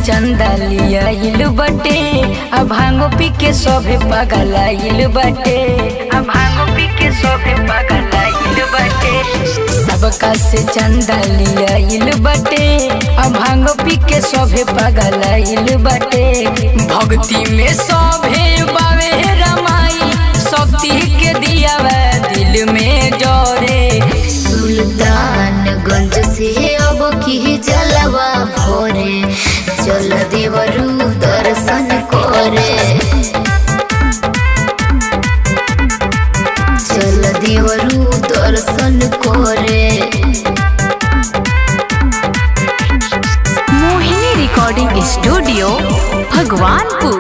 चंदा लियाइल बटे आ भांगो पी के सभे पगलाइल बटे आ भांगो पी के सभे पगलाइल बटे सबका से चंदा लियाइल बटे आ भांगो पी के सभे पगलाइल बटे भक्ति में सभे बावे रमाई शक्ति के दिया दिल में जोरे सुल्तानगंज से अब की जलवा भोरे चल देवरू दर्शन करे चल देवरू दर्शन करे मोहिनी रिकॉर्डिंग स्टूडियो भगवानपुर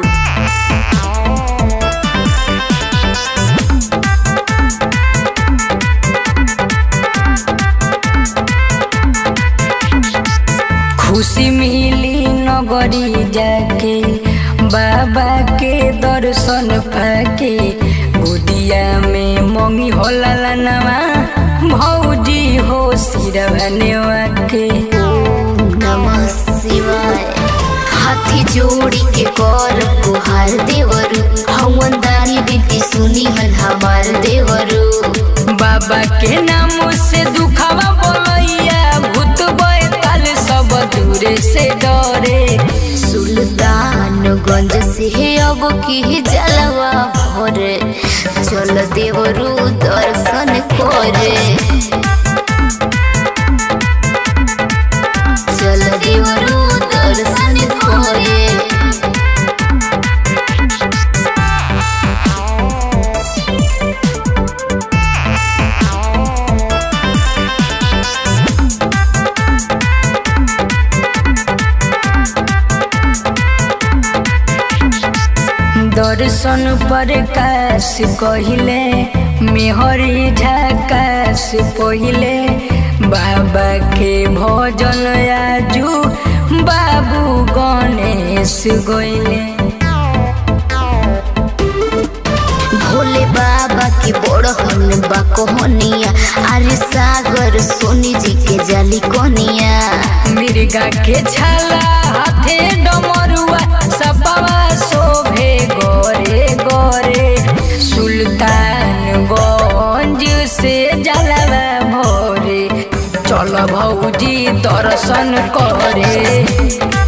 खुशी मिली नगरी जाके बाबा के दर्शन पाके गोदिया में मम्मी होला लनवा भौजी हो सिरवनेवा के ओम नमः शिवाय हाथी जोड़ी के कर गुहार देवरू हवन दानी बिनती सुनी हन हमार देवरू बाबा के नाम से दुखावा बोलैया भूत बैताल सब दूरे से डरे सुल्तानगंज से अब की जलवा भरे चल देवरू दर्शन करे चल देवरू दर्शन करे दर्शन पर काश कहिले मेहरी झकाश पहिले बाबा के भजन आजू बाबू गणेश गइले भोले बाबा की बड़हन बा कोहनिया अरे सागर सोनी जी के जाली कोनिया मिर्गा के छाला हाथे डमरुआ सपवा शोभे गोरे गोरे सुल्तानगंज से जलवा भोरे चल भौजी दर्शन करे